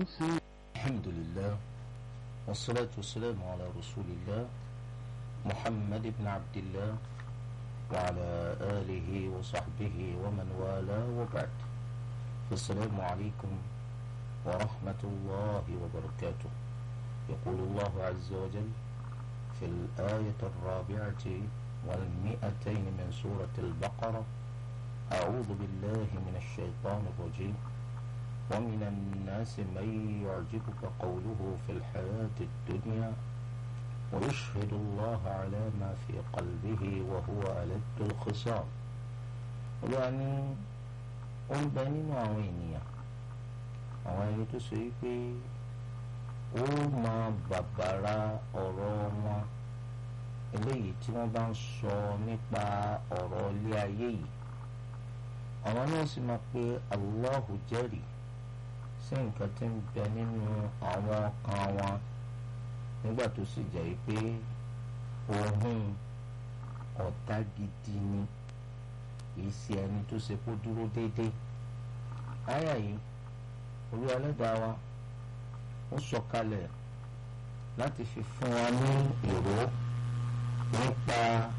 sí. الحمد لله والصلاة والسلام على رسول الله محمد بن عبد الله وعلى آله وصحبه ومن والاه وبعد فالسلام عليكم ورحمة الله وبركاته يقول الله عز وجل في الآية الرابعة والمئتين من سورة البقرة أعوذ بالله من الشيطان الرجيم ومن الناس من يعجبك قوله في الحياة الدنيا ويشهد الله على ما في قلبه وهو ألد الخصام يعني ń bẹ nínú àwọn ènìyàn àwọn ẹni tó ṣe wípé ó máa bàbàrà ọ̀rọ̀ wọn eléyìí tí wọ́n bá ń sọ nípa ọ̀rọ̀ ilé ayé yìí àwọn náà sì máa pe Allahu jẹ́rìí sí nǹkan tí ń bẹ nínú àwọn ọkàn wọn nígbà tó sì jẹ́ pé òun ọ̀tá gidi ni kì í ṣe ẹni tó ṣe kó dúró déédéé àyà yìí olú ẹlẹ́dàá wa ó sọ̀kalẹ̀ láti fi fún wa ní ìró nípa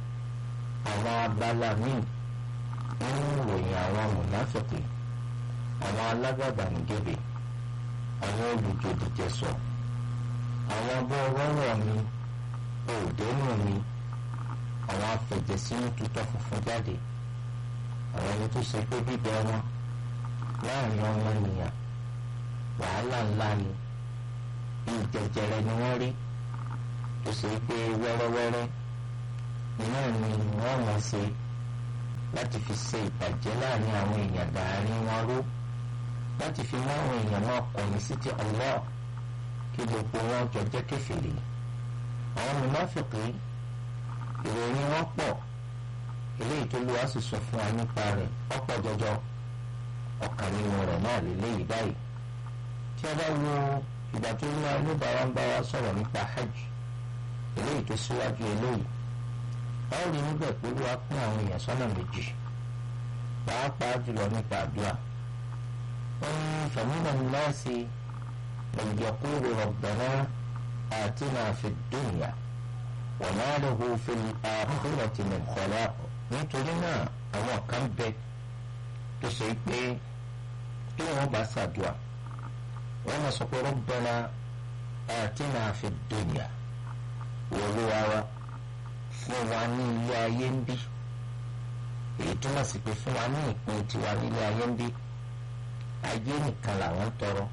àwọn abala míì nínú ìròyìn àwọn mùnáfẹ̀kì àwọn alágàbàǹgebè àwọn olùjòdìjẹsọ àwọn abọ́rọ́rọ́ mi òdẹ́nu mi àwọn afẹ̀jẹ̀sínú tutọ́ funfun jáde àwọn ẹni tó ṣe pé bíbẹ wọn láàrin ọmọ ènìyàn wàhálà ńlá ni bí jẹjẹrẹ ni wọ́n rí tó ṣe pé wẹ́rẹ́wẹ́rẹ́ iná ni wọ́n mọ̀ ṣe láti fi ṣe ìbàjẹ́ láàrin àwọn èèyàn dàárín wọn ró láti fi mú àwọn èèyàn náà kọ̀yìn sí ti Allah kí gbogbo wọn jọ jẹ́ kèfèrí àwọn mùnáfìkì ìròyìn wọn pọ̀ eléyìí tó lù wá sì sọ fún wa nípa rẹ̀ ọ̀pọ̀ jọjọ ọ̀kan nínú rẹ̀ náà lélẹ́yìí báyìí tí a bá wo ìgbà tó ní alóbàárà ń bá wa sọ̀rọ̀ nípa hajj eléyìí tó síwájú eléyìí báwo ni níbẹ̀ pé wá pín àwọn èèyàn sọ́nà méjì pàápàá jùlọ nípa àdúrà wọ́n ní fàmílà ńlá sí ìyẹ̀kúrò rabbana atina fid dunya wa ma lahu fil akhirati min khalaq nítorí náà àwọn kan bẹ tó ṣe pé tí wọ́n bá ṣàdúrà wọ́n máa sọ pé rabbana atina fid dunya wọ́n ló wá wá fún wa ní ilé ayé ń bí èyí túmọ̀ sí pé fún wa ní ìpín tiwa nílé ayé ń bí ayé nìkan làwọn tọrọ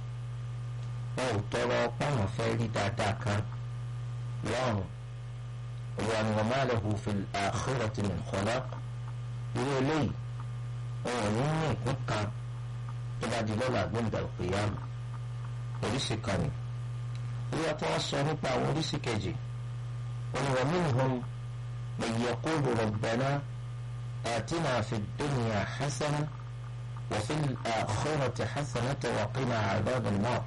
wọn ò tọrọ páwọn fẹ́ rí dáadáa kan lọ́rùn ìwà ni wọn máa lahu fil akhirati min khalaq irú eléyìí wọn ò ní ní ìpín kan tó bá di lọ́la gbẹ̀ǹdà al-qiyam oríṣi kan ni ìwà tí wọ́n sọ nípa àwọn oríṣi kejì wọn ni wọn minhum من يقول ربنا آتنا في الدنيا حسنة وفي الآخرة حسنة وقنا عذاب النار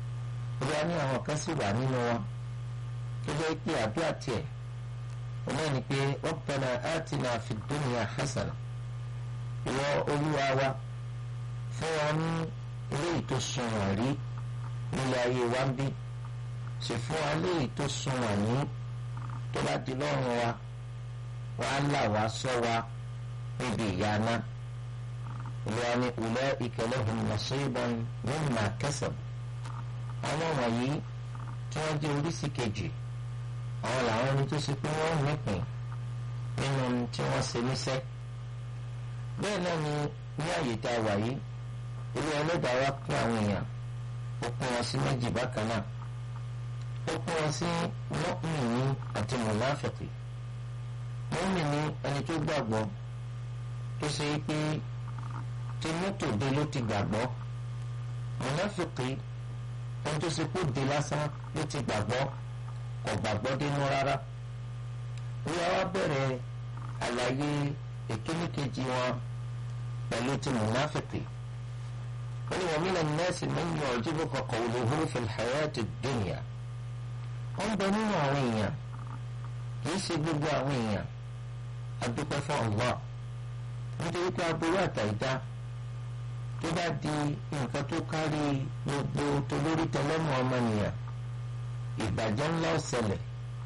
يعني هو كسب عنه كذا يكي أبياتي ومن ربنا آتنا في الدنيا حسنة وأولوا فواني إليك السنوري إلى يوانبي سفوا عليك السنوري تبعد لونه wàá là wá sọ wa níbi ìyáná ìlúwa ní ulaika lahum nasiban mimma kasab àwọn wọ̀nyí tí wọ́n jẹ́ oríṣi kejì àwọn làwọn ẹni tó ṣe pé wọ́n nípìn nínú tí wọ́n ṣe níṣẹ́ bẹ́ẹ̀ náà ni ní àyè tá a wà yìí ilé ẹlẹ́dàá wa pín àwọn èèyàn ó pín wọn sí méjì bákan náà ó pín wọn sí mọ́kùnrin àti mùnáfìkì mọ́mì ní ẹni tó gbàgbọ́ tó ṣe pé tí mọ́tò dé ló ti gbàgbọ́ mọ̀nàfìkì ẹni tó ṣe kó dé lásán ló ti gbàgbọ́ kò gbàgbọ́ dénú rárá wíwá wá bẹ̀rẹ̀ àlàyé èkíníkejì wọn pẹ̀lú ti mọ̀nàfìkì wọ́n ní wọ́n mílẹ̀ nẹ́ẹ̀sì mẹ́yìn ọ̀jọ́bọ̀ qawluhu fil hayati dunya wọ́n bẹ nínú àwọn èèyàn kì í ṣe gbogbo àwọn èèyàn adúpẹ́ fún Allah nítorí pé aburú àtàìdá tó bá di nǹkan tó kárí gbogbo tolórí tẹlẹ́mù ọmọnìyàn ìbàjẹ́ ńlá ọ̀sẹ̀lẹ̀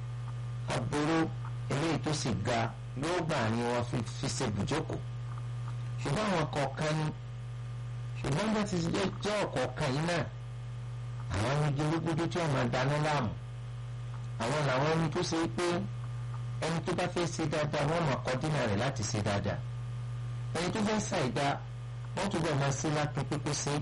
aburú eléyìí tó sì ga yóò gbà ní wọn fi ṣe bùjókòó ṣùgbọ́n àwọn kọ̀ọ̀kan ni ṣùgbọ́n bá ti jẹ́ ọ̀kọ̀ọ̀kan yìí náà àwọn ẹni gbólógbódó tí wọ́n máa dáná láàmú àwọn làwọn ẹni tó ṣe pé ẹni tó bá fẹ́ ṣe dáadáa wọ́n máa kọ́ dínà rẹ̀ láti ṣe dáadáa ẹni tó fẹ́ ṣàìdá wọ́n tún bẹ̀ máa ṣe lápẹ́ pípé ṣe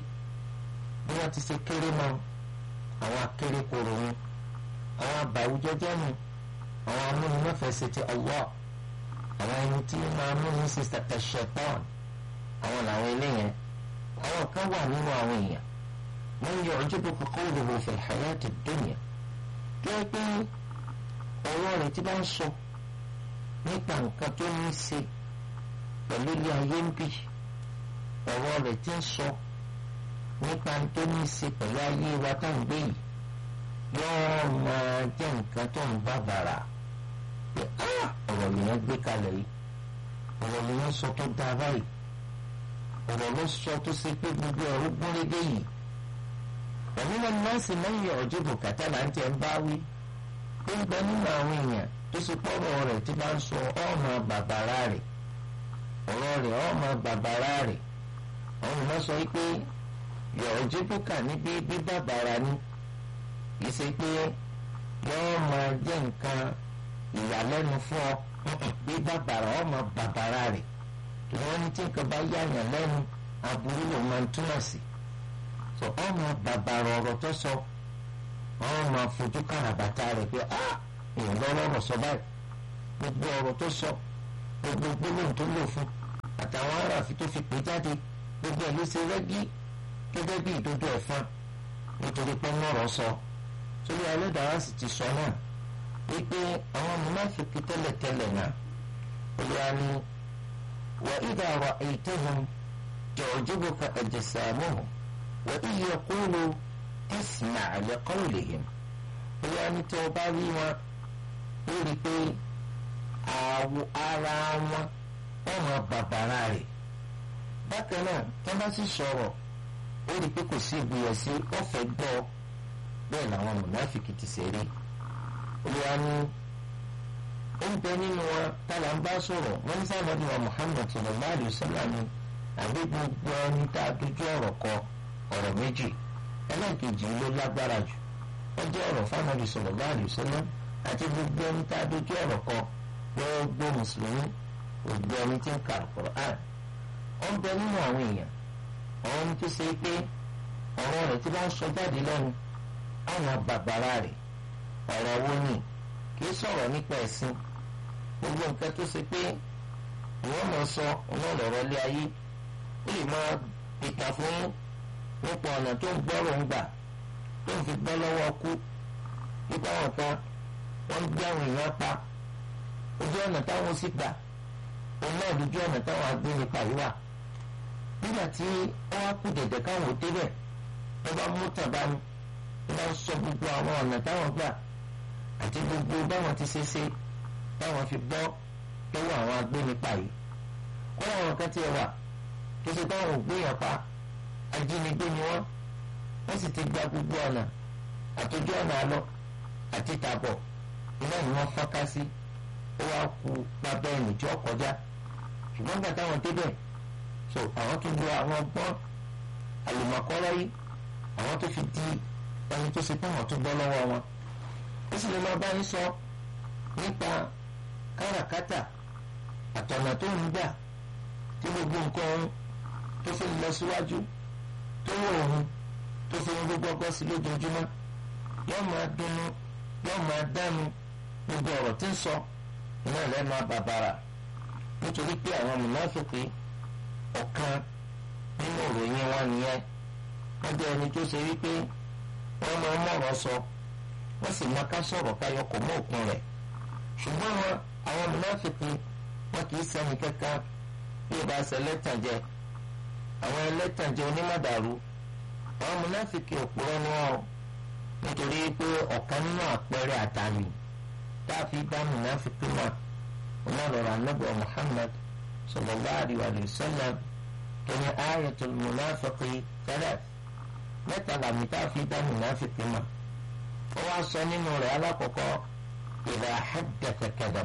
bí wọ́n ti ṣe kéré mọ́ àwọn akéré koro wọn àwọn àbàwùjọ jẹ́nu àwọn amúnimọ́fẹ́ ṣe ti Allah àwọn ẹni tí máa múni ṣe ṣẹ̀tọ́n àwọn làwọn eléyẹn àwọn kan wà nínú àwọn èèyàn wọ́n yọ ọjọ́bọ̀ kọ́kọ́ òdòdó fil hayati dunya tó yẹ pé ọ̀rọ̀ rẹ̀ ti bá ń sọ nípa nǹkan tó ní í ṣe pẹ̀lú ilé ayé ń bì ọ̀rọ̀ rẹ̀ ti ń sọ nípa tó ní í ṣe pẹ̀lú ayé wa tá à ń gbé yìí yóò máa jẹ́ nǹkan tó ń bá bàrà pé ọ̀rọ̀ lèèyàn gbé kalẹ̀ yìí ọ̀rọ̀ lèèyàn sọ tó dáa báyìí ọ̀rọ̀ ló sọ tó ṣe pé gbogbo ẹ̀rú gúnrégé yìí òmìnira nọ́ọ̀sì lẹ́yìn ọ̀jọ́ bùkátà là ń tẹ̀ ń bá wí ó ń bẹ nínú àwọn èèyàn tó ṣe pọ́rọ̀ rẹ̀ tí bá ń sọ ọ̀nà bàbàrà rẹ̀ ọ̀rọ̀ rẹ̀ ọ̀nà bàbàrà rẹ̀ àwọn èèyàn sọ pé yọ̀ọ́jọ́ bùkà níbi bí bàbàrà ni kì í ṣe pé yọ́ọ́ máa jẹ́ nǹkan ìyàlẹ́nu fún ọ bí bàbàrà ọmọ bàbàrà rẹ̀ kí wọ́n ní tí nǹkan bá yàyàn lẹ́nu aburú ló máa ń túmọ̀ sí so ọmọ bàbàrà ọ̀rọ̀ tó sọ ọmọ fojú kàràbàtà rẹ̀ pé ah èèyàn lọ́rọ̀ sọ báyìí gbogbo ọ̀rọ̀ tó sọ gbogbo gbólóhùn tó lò fún àtàwọn aráàfin tó fi pè jáde gbogbo ẹ̀ ló ṣe rẹ́gí gẹ́gẹ́ bí ìdodo ẹ̀fọn nítorí pé mọ̀rọ̀ sọ torí ẹlẹ́dàá sì ti sọ náà wípé àwọn mùnáfíkì tẹ́lẹ̀tẹ́lẹ̀ náà olùwà ni wà ìdá ra'aytahum tu'jibuka ajsamuhum wà in yaqulu tasma' li qawlihim olùwà ni tó o bá rí wọn ó rí i pé àwọ̀ ara wọn wọ́n máa bàbàrà rẹ̀ bákan náà tó bá sì sọ̀rọ̀ ó rí i pé kò sí ìgbìyànjú ọ̀fẹ́ gbọ́ bẹ́ẹ̀ làwọn mùnáfíkì ti ṣe rí olùwà ni ó ń bẹ nínú wọn tálà ń bá sọ̀rọ̀ wọ́n ní sábà ní wa Muhammad sallallahu alaihi wasallam ni àbí gbogbo ẹni tá a dojú ọ̀rọ̀ kọ ọ̀rọ̀ méjì ẹlẹ́ẹ̀kejì ló lágbára jù wọ́n jẹ́ ọ̀rọ̀ fáwọn sallallahu alaihi wasallam àti gbogbo ẹni tá a dojú ọ̀rọ̀ kọ gbogbo mùsùlùmí gbogbo ẹni tí ń ka Al-Qur'an ó ń bẹ nínú àwọn èèyàn àwọn ẹni tó ṣe pé ọ̀rọ̀ rẹ̀ tí bá ń sọ jáde lẹ́nu àwọn bàbàrà rẹ̀ ọ̀rọ̀ wo ni kì í sọ̀rọ̀ nípa ẹ̀sìn gbogbo nǹkan tó ṣe pé ìwọ́n máa sọ ọlọ́rọ̀ lé ayé ó lè máa ìta fún nípa ọ̀nà tó ń gbọ́rọ̀ ń gbà tó ń fi gbọ́ lọ́wọ́ kú nípa àwọn kan wọ́n ń gbé àwọn èèyàn pa ojú ọ̀nà táwọn sì gbà òun náà lójú ọ̀nà táwọn agbénipa yìí wà nígbà tí wọ́n á kú dẹ̀dẹ̀ káwọn ò débẹ̀ wọ́n bá mú tàbá ni wọ́n bá sọ gbogbo àwọn ọ̀nà táwọn gbà àti gbogbo báwọn ti ṣe ṣe báwọn fi bọ́ lọ́wọ́ àwọn agbénipa yìí wọ́n àwọn kan ti wà tó ṣe báwọn ò gbéyàn pa ajínigbé ni wọ́n wọ́n sì ti gba gbogbo ọ̀nà àtòjú ọ̀nà àlọ́ àti tàbọ̀ iná ni wọ́n fọ́nká sí ó wá ku pábẹ́ ẹ̀yìn tí ó kọjá ṣùgbọ́n gbà táwọn débẹ̀ so àwọn tó lo àwọn ọgbọ́n àlùmọ̀kọ́rọ́ yìí àwọn tó fi di ẹni tó ṣe pé àwọn tó bọ́ lọ́wọ́ wọn ó sì lè máa bá yín sọ nípa káràkátà àtọ̀nà tó ń gbà tí gbogbo nǹkan ọ̀hún tó fi lọ síwájú tó wọ̀ ọ̀hún tó fi ń gbogbo ọgbọ́n sí lójoojúmọ́ yóò máa dùnnú yóò máa dánu gbogbo ọ̀rọ̀ tí ń sọ iná lẹ́nu àbàbàrà nítorí pé àwọn mùnáfíkì ọ̀kan nínú ìròyìn wọn nìyẹn wọ́n jẹ́ ẹni tó ṣe wípé wọ́n máa ń mọ̀rọ̀ sọ wọ́n sì máa ká sọ̀rọ̀ káyọ̀ kò mọ́ òkun rẹ̀ ṣùgbọ́n wọn àwọn mùnáfíkì wọn kì í sẹ́ni kankan bí ìbá ṣe ẹlẹ́tànjẹ àwọn ẹlẹ́tànjẹ onímọ̀dàrú àwọn mùnáfíkì òpùrọ́ ni wọn nítorí pé ọ̀kan nínú àpẹẹrẹ àtàmì tá a fi dá mùnáfíkì náà wọn lọ́rọ̀ anábọ̀ Muhammad sallallahu alaihi wa sallam tó ní ayatul munafiqi thalath mẹ́ta làmì tá a fi dá mùnáfíkì mọ̀ ó wá sọ nínú rẹ̀ alákọ̀ọ́kọ́ idha haddatha kadhab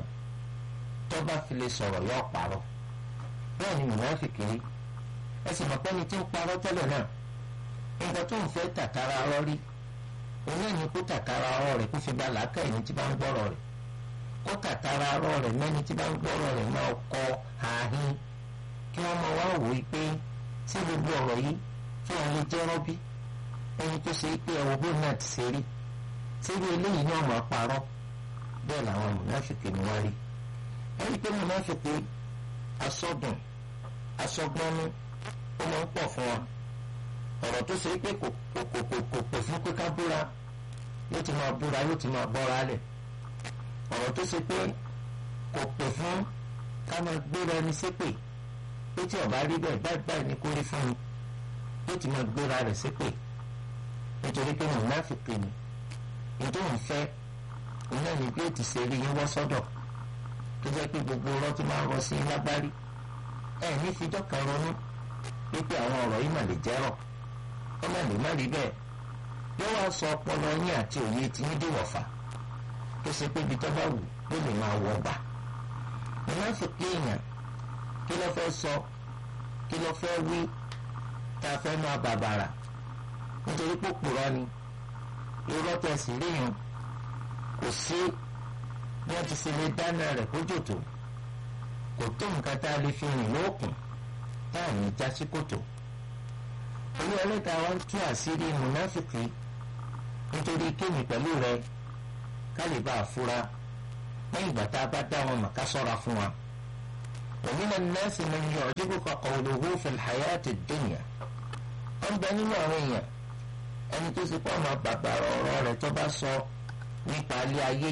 tó bá fi lè sọ̀rọ̀ yóò parọ́ bẹ́ẹ̀ ni mùnáfíkì rí ẹ sì mọ̀ pẹ́ni tí ń parọ́ tẹ́lẹ̀ náà nǹkan tó ń fẹ́ tàkàrà ọ̀rọ̀ rí òun náà ní kó tàkàrà ọ̀rọ̀ rẹ̀ kó fi gba làákà ẹni tí bá ń gbọ́rọ̀ rẹ̀ kó tàkàrà ọ̀rọ̀ rẹ̀ mẹ́ni tí bá ń gbọ́rọ̀ rẹ̀ máa kọ ààhín kí wọ́n máa wá wò ó pé sí gbogbo ọ̀rọ̀ yìí tí wọ́n lè jẹ́ rọ́bí ẹni tó ṣe pé ẹ̀wọ̀n bó náà ti ṣe rí síbi eléyìí náà máa parọ́ bẹ́ẹ̀ làwọn mùnáfíkì ni wọ́n rí ẹni pé mùnáfíkì asọ́dùn asọ́gbọ́nú ó máa ń pọ̀ fún wa ọ̀rọ̀ tó ṣe pé kò kò kò kò kò pè fún pé ká búra yóò ti máa búra yóò ti máa bọ́ra lẹ̀ ọ̀rọ̀ tó ṣe pé kò pè fún ká máa gbéra ẹni ṣépè pé tí ọba rí bẹ́ẹ̀ báyìí báyìí ni kó rí fún mi yóò ti máa gbéra rẹ̀ ṣépè nítorí pé mùnáfíkì ni nítorí òun fẹ́ òun náà ní bí ó ti ṣe rí yín wọ́ sọ́dọ̀ tó jẹ́ pé gbogbo ọ̀rọ̀ tó máa ń rọ sí lágbárí ẹ̀ ní fijọ́ kan ronú wípé àwọn ọ̀rọ̀ yìí mà lè jẹ́rọ̀ ó mà lè má rí bẹ́ẹ̀ yóò wá sọ ọpọlọ yín àti òye tí yín dé wọ̀fà tó ṣe pé ibi tó bá wù ló lè máa wọ gbà mùnáfíkì èèyàn kí ló fẹ́ sọ kí ló fẹ́ wí tá a fẹ́ máa bàbàrà nítorí pé òpùrọ́ ni irọ́ tẹ̀sí ríyàn kò sí bí wọ́n ti ṣe lè dáná rẹ̀ kójò tó kò tó nǹkan tá a lè fi rìn lóòkùn tá a ní já sí kòtò olú ẹlẹ́ta wa ń tú àṣírí mùnáfìkì nítorí kéèmì pẹ̀lú rẹ ká lè bá a fura lẹ́yìn ìgbà tá a bá dá wọn mọ̀ ká sọ́ra fún wa. ومن الناس من يعجبك قوله في الحياة الدنيا wọ́n bẹ nínú àwọn èèyàn ẹni tó ti pọ́ ọmọ bàbá ọ̀rọ̀ rẹ̀ tó bá sọ nípa ilé ayé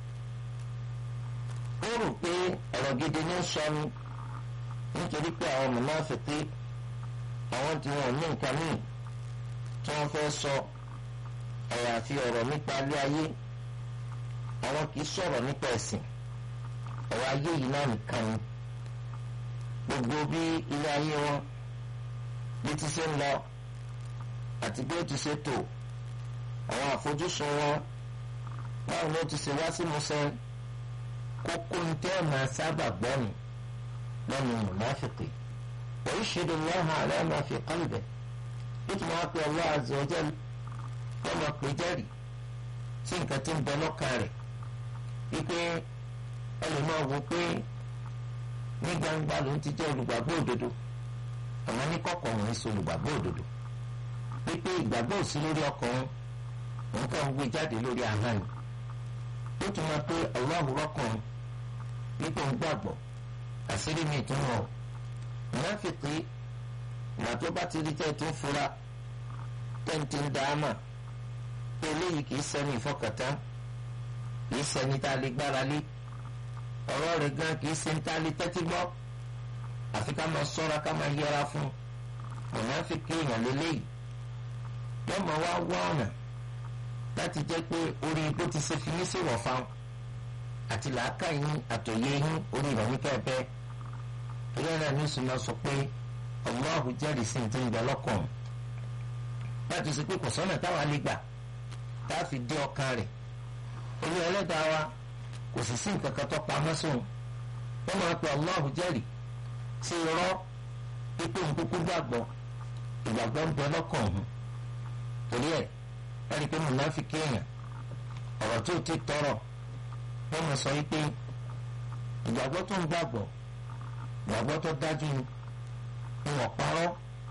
ó rò pé ọ̀rọ̀ gidi ní sọ ni nítorí pé àwọn mùnáfíkí àwọn tí wọn ò ní nǹkan míì tí wọ́n fẹ́ sọ àyàfi ọ̀rọ̀ nípa ilé ayé àwọn kì í sọ̀rọ̀ nípa ẹ̀sìn ọ̀rọ̀ ayé yìí náà nìkan ni gbogbo bí ilé ayé wọn bí ti ṣe ń lọ àti bí ó ti ṣe tò àwọn àfojúsùn wọn báwo ni ó ti ṣe wá sí musẹ kókó ní tẹ́ ẹ̀ máa sábà gbọ́nù lẹ́nu mùnáfìkì wa yashhadu Allaha ala ma fi qalbihi bí tí wọ́n pe Allah azza wa jalla wọ́n máa pè jẹ́rìí sí nǹkan tí ń bẹ lọ́kàn rẹ̀ wípé ẹ lè máa wò pé ní gbangba ló ń ti jẹ́ olùgbàgbọ́ òdodo àmọ́ ní kọ̀kọ̀ wọn ń ṣe olùgbàgbọ́ òdodo wípé ìgbàgbọ́ òsí lórí ọkàn wọn kàn ń gbé jáde lórí ahọ́n ni ó tún máa pé ọlọ́hùrọ́ kan wípé ń gbàgbọ́ àṣírí mi tún wọ̀ mùnáfìkì ìgbà tó bá ti rí tẹ́ tó fura tẹ́ǹtì ń dá mà pé eléyìí kì í ṣẹni ìfọkàntán kì í ṣẹni tá a lè gbára lé ọ̀rọ̀ rẹ̀ gan kì í ṣe ń tá a lè tẹ́tí gbọ́ àfi ká máa sọ́ra ká máa yẹra fún mùnáfìkì èèyàn lélẹ́yìí yóò máa wá wá ọ̀nà láti jẹ́ pé orí bó ti ṣe fi ní sí wọ̀ fáwọn àti làákà yín àtòyé yín orí rẹ̀ ní kẹ́ẹ̀bẹ́ ilé náà ní ìsúná sọ pé Allahu jẹ́rìí sí ti ń bẹ lọ́kàn láti ṣe pé kò sọ́nà táwa lè gbà tá a fi dé ọkàn rẹ̀ olú ẹlẹ́dàá wa kò sì sí nǹkan kan tó pamọ́ sóun wọ́n máa pe Allahu jẹ́rìí sí irọ́ pípé nkúkú gbàgbọ́ ìgbàgbọ́ ń bẹ lọ́kàn ọ̀hún torí ẹ̀ ẹni pé mùnáfíkì èèyàn ọ̀rọ̀ tó ti tọrọ wọ́n mọ̀ sọ wípé ìgbàgbọ́ tó ń gbàgbọ́ ìgbàgbọ́ tó dájú ni ìwọ̀n parọ́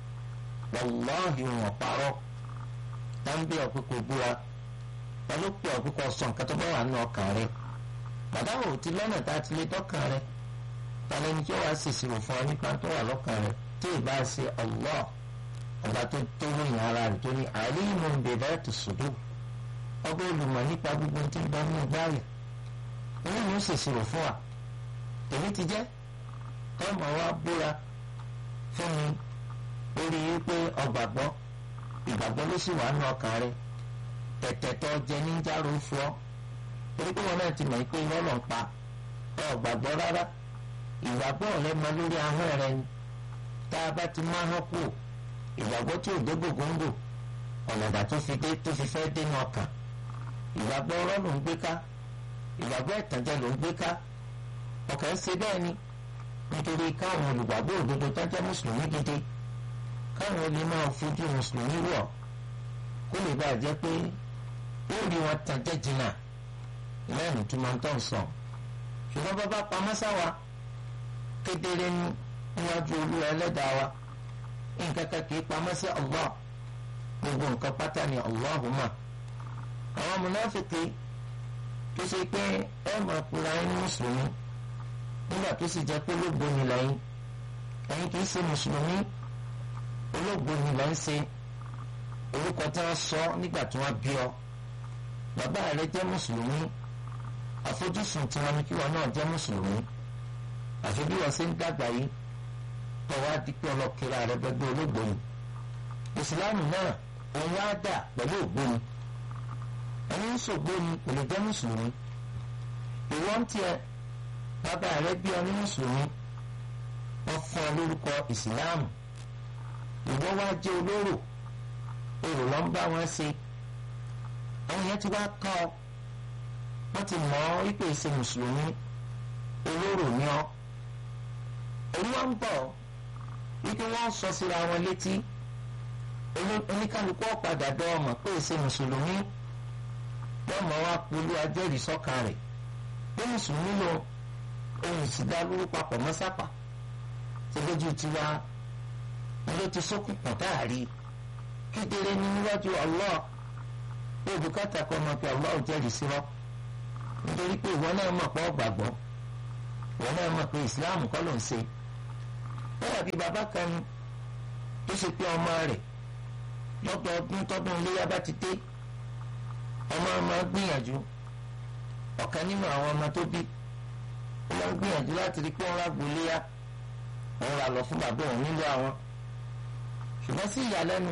wàláhì ìwọ̀n parọ́ dáńbí ọ̀pẹ́kọ̀ búra pẹ̀lú pé ọ̀pẹ́kọ̀ sọ nǹkan tó bá wà nínú ọkàn rẹ̀ bàbá ò ti lọ́nà tá a ti lè dọ́kàn rẹ̀ tani ẹni tí ó wàá ṣèṣirò fún ọ nípa tó wà lọ́kàn rẹ̀ tí ì bá ṣe Allah ọba tó tó ròyìn ara rẹ̀ tó ní alimun bi dhati sudur ọba olùmọ̀ nípa gbogbo tí ń bẹ nínú gbáyà òun ni ó ṣèṣirò fún wa èmi ti jẹ́ ọmọ wa búra fún mi lórí wípé ọgbàgbọ́ ìgbàgbọ́ ló sì wà nínú ọkàn rẹ̀ tẹ̀tẹ̀tọ̀ jẹ níjàrú fún ọ torí pé wọn náà ti mọ̀ pé irọ́ lọ́n pa ọgbàgbọ́ rárá ìgbàgbọ́ rẹ mọ lórí ahọ́n rẹ ni tá a bá ti máa hàn kú ìgbàgbọ́ tí ò dé gbòǹgbò ọ̀nàdà tó fi dé tó fi fẹ́ dénú ọkàn ìgbàgbọ́ ọ̀rọ̀ ló ń gbé ká ìgbàgbọ́ ìtànjẹ ló ń gbé ká ọkàn ń ṣe bẹ́ẹ̀ ni nítorí káwọn olùgbàgbọ́ òdodo tó jẹ́ mùsùlùmí gidi káwọn lè máa fojú mùsùlùmí wọ̀ kó lè bàa jẹ́ pé ó rí wọn tànjẹ́ jìnnà lẹ́yìn tó máa ń tọ̀ sọ ṣùgbọ́n bàbá pamọ́ sáwa kedere níwájú olúwa ẹlẹ́dàá wa nǹkan kan kì í pamọ́ sí Allah gbogbo nǹkan pátá ni Allahumma àwọn mùnáfíkì tó ṣe pé ẹ máa kura ẹni mùsùlùmí nígbà tó sì jẹ́ pé olóògbé ni lẹ́yìn ẹ̀yin kì í ṣe mùsùlùmí olóògbé ni lẹ́yìn ṣe orúkọ tí wọ́n sọ nígbà tí wọ́n bí ọ bàbá rẹ jẹ́ mùsùlùmí àfojúsùn tí wọ́n ní kí wọ́n náà jẹ́ mùsùlùmí àfi bí wọ́n ṣe ń dàgbà yìí tọ́wọ́ adìpẹ́ ọlọ́kẹ́ra rẹ gbẹgbẹ́ olóògbóni ìsìláàmù náà òun wá dà pẹ̀lú ògbóni ẹni ń ṣògbóni kò lè jẹ́ mùsùlùmí ìwọ́n ń tiẹ̀ bàbá rẹ bí ọ ní mùsùlùmí wọ́n fún ọ lórúkọ ìsìláàmù ìwọ wá jẹ́ olóró èrò ló ń bá wọn ṣe àwọn yẹn ti wá kọ́ ọ wọ́n ti mọ̀ ọ́ wípé ṣe mùsùlùmí olóró ni ọ́ olúwa ń bọ̀ wípé wọ́n sọ síra wọn létí oníkálukú ọ̀padà dọ́ ọmọ pé ṣe mùsùlùmí wọ́n mọ̀ wá polú ajẹ́rìí sọ́ka rẹ̀ pé mùsùlùmí lọ ohun ìsìdá lórí papọ̀ mọ́sápà tí lójú tiwa ló ti sókùn pọ̀ táàrí kedere ní níwájú Allah pé bùkátà kan mọ̀ pé Allah ò jẹ́rìí sí wọn nítorí pé ìwọ náà mọ̀ pé ọ gbàgbọ́ ìwọ náà mọ̀ pé ìsìláàmù kọ́ ló ń ṣe bẹ́ẹ̀ bí bàbá kan ní tó ṣe pé ọmọ rẹ̀ lọ́dọọdún tọ́dún iléyà bá ti dé ọmọ ọmọ gbìyànjú ọ̀kan nínú àwọn ọmọ tó bí ó máa ń gbìyànjú láti rí pé wọ́n rágbó iléyà òun rà lọ fún bàbá òun nílò àwọn ṣùgbọ́n sí ìyàlẹ́nu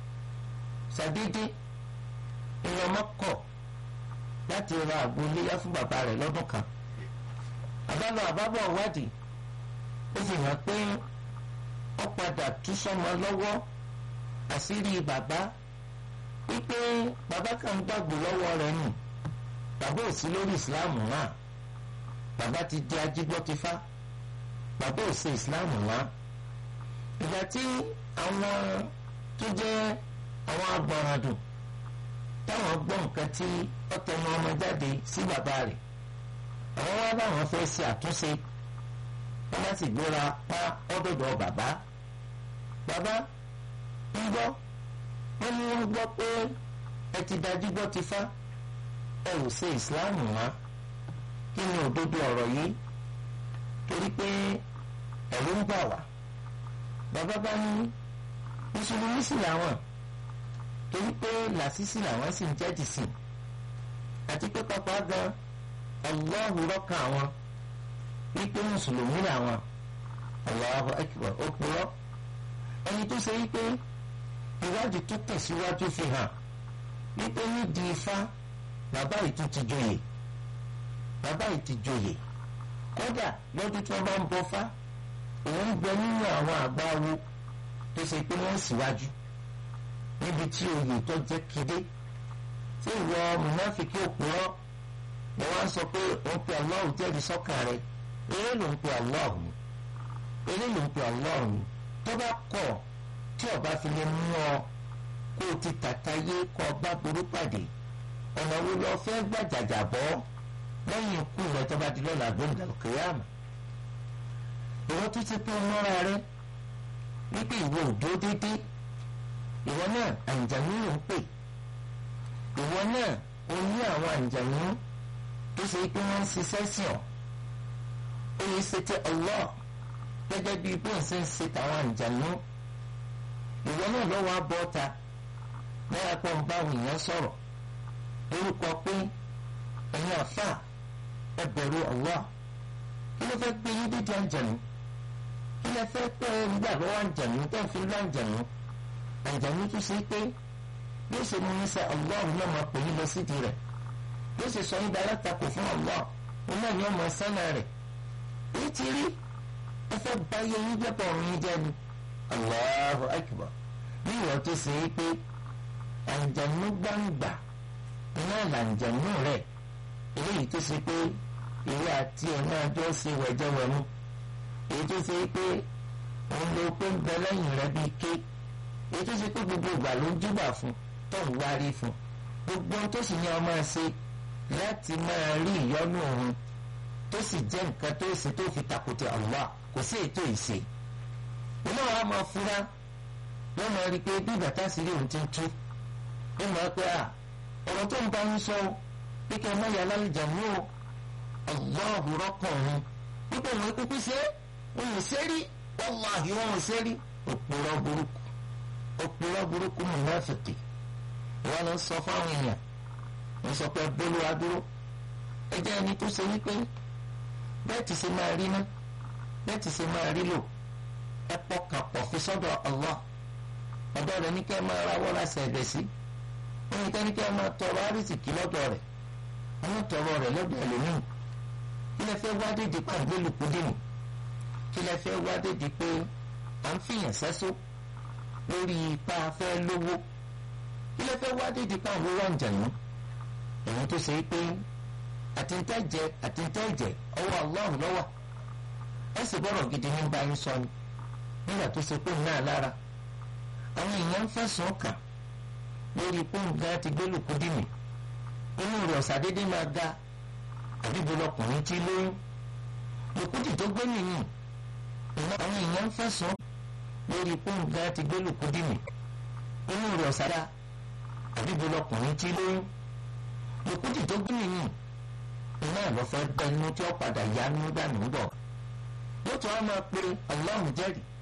ṣàdédé ìyẹn ọmọ kọ̀ láti ra àgbo iléyà fún bàbá rẹ̀ lọ́dún kan àbálọ àbábọ̀ wádìí ó fi hàn pé ó padà tú sọmọ lọ́wọ́ àṣírí bàbá wípé bàbá kan gbàgbọ́ lọ́wọ́ rẹ̀ nù bàbá ò sí lórí ìsìláàmù náà bàbá ti di ajígbọ́tifá bàbá ò ṣe ìsìláàmù náà ìgbà tí àwọn tó jẹ́ àwọn agbọ̀nràdùn táwọn gbọ́ nǹkan tí ó tẹnu ọmọ jáde sí bàbá rẹ̀ àwọn wá láwọn fẹ́ ṣe àtúnṣe wọ́n bá sì gbéra pa ọ́dọ̀dọ̀ bàbá bàbá ń gbọ́ wọ́n ní wọ́n gbọ́ pé ẹ ti dájú gbọ́ ti fá ẹ ò ṣe ìsìláàmù wá kí ni òdodo ọ̀rọ̀ yìí torí pé ẹ̀rù ń bà wá bàbá bá ní mùsùlùmí sì làwọn torí pé làṣìṣì làwọn sì ń jẹ́dì sí àti pé pápá gan Allahu rọ́kà àwọn wípé mùsùlùmí làwọn Allahu akbar ó purọ́ ẹni tó ṣe wípé ìwádìí tó tẹ̀síwájú fi hàn wípé nídìí ifá bàbá yìí tún ti joyè bàbá yìí ti joyè kódà lọ́dún tí wọ́n bá ń bọ fá òun ń bẹ nínú àwọn àgbà wo tó ṣe pé wọ́n síwájú níbi tí oyè tó jẹ́ kéde tí ìwọ mùnáfíkì òpùrọ́ ni wọ́n sọ pé òun pe Allah jẹ́rìí sọ́kàn rẹ̀ eré ló ń pe Allah ni eré ló ń pe Allah ni tó bá kọ̀ tí ọba fi lè mú ọ kó o ti tàta yé kó ọba burú pàdé ọ̀nà wo lọ fẹ́ gbàjàjà bọ́ lẹ́yìn ikú rẹ̀ tó bá di lọ́la gbẹ̀ngàn kìyàmù ìwọ tó ti pé mọ́ra rẹ wípé ìwọ ò dúró déédéé ìwọ náà àǹjànú ló ń pè ìwọ náà o ní àwọn àǹjànú tó ṣe pé wọ́n ń ṣiṣẹ́ sí ọ ó yẹ ṣe tẹ Allah gẹ́gẹ́ bí bó ń ṣe ń ṣe tàwọn àǹjànú ìwọ náà lọ́wọ́ abọ́ta náírà pọ̀ ń bá àwọn èèyàn sọ̀rọ̀ lórúkọ pé ẹ̀yin àfà ẹ bẹ̀rù Allah kí ló fẹ́ gbé yín dídí àǹjànú kí ló fẹ́ pẹ́ nígbà lọ́wọ́ àǹjànú tó ń fi lọ́ àǹjànú àǹjànú tó ṣe pé yóò ṣe mú níṣẹ́ Allah náà máa pè yín lọ sídìí rẹ̀ yóò ṣe sọ yín dára takò fún Allah òun náà ni ọmọ sánà rẹ̀ èyí ti rí ẹ fẹ́ báyé yín jẹ́pọ̀ ọ̀run yín jẹ́ ni Allahu akbar bí ìwọ tó ṣe é pé àǹjẹ̀nú gbangba iná làǹjẹ̀nú rẹ̀ eléyìí tó ṣe pé ìwé àti ẹ̀ máa jọ ṣe wẹ̀jẹ̀wẹ̀mú èyí tó ṣe pé òun ló pé ń bẹ lẹ́yìn rẹ̀ bíi ké èyí tó ṣe pé gbogbo ìgbà ló ń júbà fún tó ń wárí fún gbogbo ohun tó sì ní ọmọ ṣe láti máa rí ìyọ́nú òun tó sì jẹ́ nǹkan tó ṣe tó fi takùtì Allah kò sí ètò ìṣe ìmọ̀ wa máa fura wọ́n máa rí i pé bí bàtà sí rí òun ti ń tú ó máa pẹ́ à ọ̀rọ̀ tó ń bá ń sọ pé kí ẹ má yà lálejò mú o Allahu rọ́pọ̀ òun wípé òun kúkú ṣe òun ṣe rí wallahi òun ṣe rí òpùrọ̀ burúkú òpùrọ̀ burúkú mùnáfìkì wọ́n lọ sọ fáwọn èèyàn wọ́n sọ pé bólú adúró ẹ jẹ́ ẹni tó ṣe wípé bẹ́ẹ̀ ti ṣe máa rí ná bẹ́ẹ̀ ti ṣe máa rí lò ẹ pọkàn pọ̀ fi sọ́dọ̀ Allah ọ̀dọ̀ rẹ̀ ní kẹ́ ẹ máa rawọ́ ra ṣẹ̀dẹ̀ sí wọ́n ní kẹ́ ní kẹ́ ẹ máa tọrọ àrísìkí lọ́dọ̀ rẹ̀ wọ́n tọrọ rẹ̀ lọ́dọ̀ ẹlòmíì kí lẹ fẹ́ wá dédé pé à ń gbélùkú dìmú kí lẹ fẹ́ wá dédé pé à ń fìyàn sẹ́só lórí ipa fẹ́ lówó kí lẹ fẹ́ wá dédé pé àwọn owó àǹjànú èyí tó ṣe pé àtìntẹ́jẹ àtìntẹ́jẹ ọwọ́ Allah lọ́wọ́ ẹ sì bọ̀rọ̀ gidi ní bá yín sọ ni nígbà tó ṣe pé náà lára àwọn èèyàn ń fẹ̀sùn kàn lórí pọ́ǹgá ti gbé lùkúdìmí inú rẹ̀ ọ̀sàdédé máa ga àbíbo lọkùnrin tí lóyún lùkúdì tó gbé nìyí àwọn èèyàn ń fẹ̀sùn lórí pọ́ǹgá ti gbé lùkúdìmí inú rẹ̀ ọ̀sàdá àbíbo lọkùnrin tí lóyún lùkúdì tó gbé nìyí iná lọ fẹ́ bẹnu tí ó padà yá ní dànù bọ̀ lótú á máa pe Allah jẹ́rìí